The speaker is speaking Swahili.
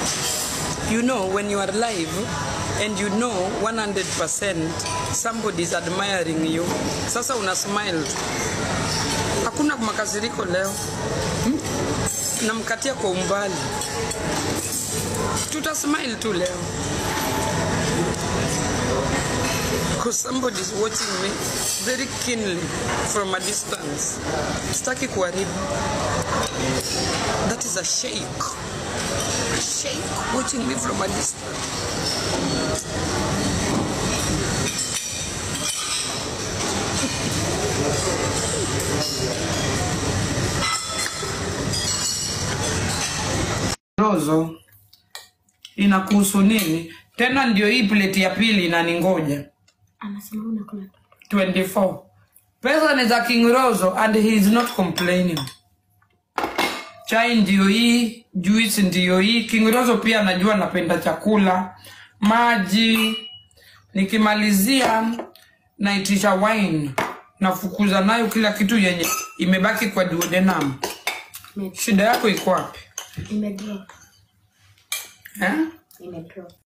you know when you are live and you know 100% somebody is admiring you sasa una smile tu hakuna makasiriko leo hmm? namkatia kwa umbali tuta smile tu leo because somebody is watching me very keenly from a distance sitaki kuharibu that is a sheikh a sheikh watching me from a distance rozo inakuhusu nini tena ndio hii pleti ya pili inaningoja anasema unakula 24 pesa ni za king rozo and he is not complaining chai ndio hii juice ndio hii king rozo pia anajua napenda chakula maji nikimalizia naitisha wine nafukuza nayo kila kitu yenye imebaki kwa duodenum Ime- shida yako iko wapi imedrop eh? imedrop